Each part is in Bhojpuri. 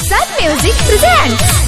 Sun Music presents.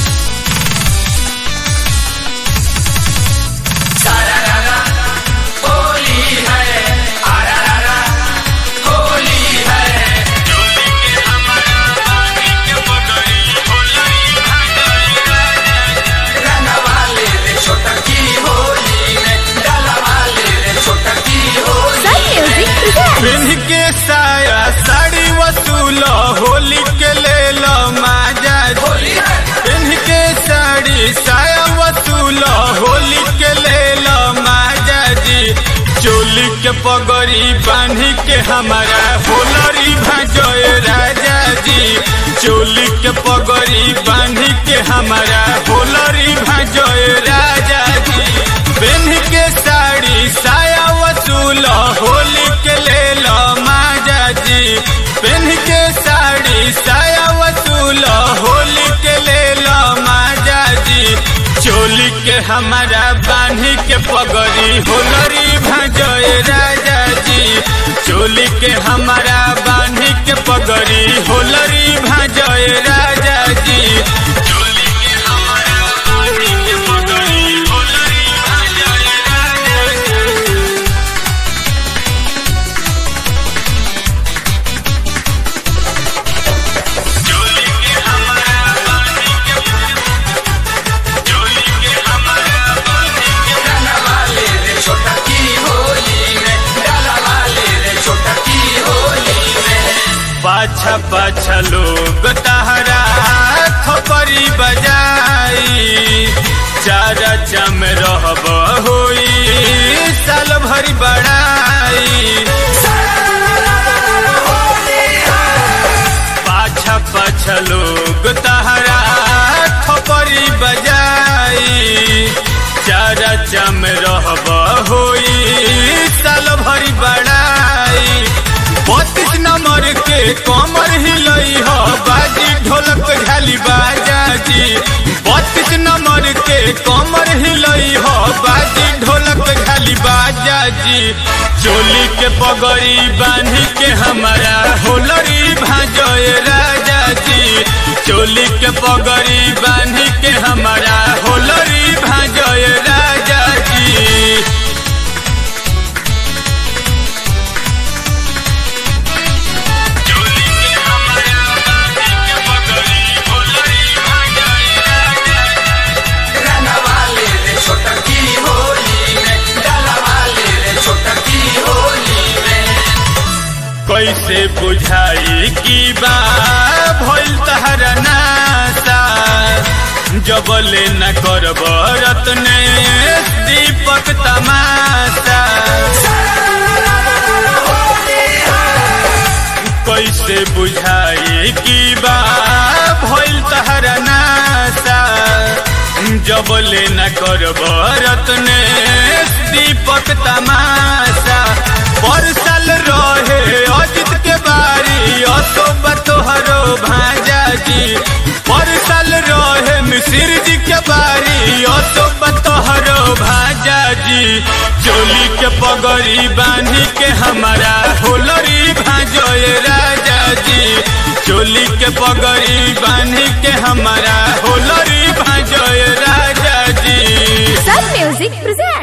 Sun Music presents. पिन्ह के साया साड़ी वसूल होली के ले लो माजा पिन्ह के साड़ी साया वसूल होली के ले लो माजा जी चोली के पगड़ी बांध के हमारा होलरी भजोए राजा जी चोली के पगड़ी बांध के हमारा होलरी भजोए राजा जी पिन्ह के साड़ी साया वसूल होली के ले लो माजा जी पिन्ह के साड़ी साया वसूल होली के ले लो माजा जी चोली के हमारा बांधी के पगड़ी होलरी भजोए राजा जी चोली के हमारा बांधी के पगड़ी होलरी भजोए राजा जी चोली के हमारा बांधी के पगड़ी होलरी भजोए राजा जी चोली के हमारा बांधी के चोली के हमारा बांधी के पाछा पाछा लोग तहरा थपरी बजाई चारा चम रहब होई साल भरी बड़ाई पाछा पाछा लोग तहरा थपरी बजाई चारा चम रहब होई साल भरी बड़ाई बत्तीस नंबर के कमर हिलई हो बाजी ढोलक झाली बाजा जी बत्तीस नंबर के कमर हिलई हो बाजी ढोलक झाली बाजा जी चोली के पगड़ी बांधी के हमारा होलरी भाजोए राजा जी चोली के पगड़ी बांधी के हमारा होलरी भाजोए राजा जी चोली के हमारा बांधी के पगड़ी होलरी भाजोए राजा कैसे बुझाई की बा भइल तहरा नासा जबले न करब रत्ने दीपक तमाशा कैसे बुझाई की बा भइल तहरा नासा जबले न करब रत्ने दीपक तमाशा परसल रहे अजित के बारी अशोक तोहरो भाजा जी परसल रहे मिसिर जी के बारी अशोक तोहरो भाजा जी चोली के पगड़ी बांधी के हमारा होलरी भाजोए राजा जी चोली के पगड़ी बांधी के हमारा होलरी भाजोए राजा जी Sun Music presents.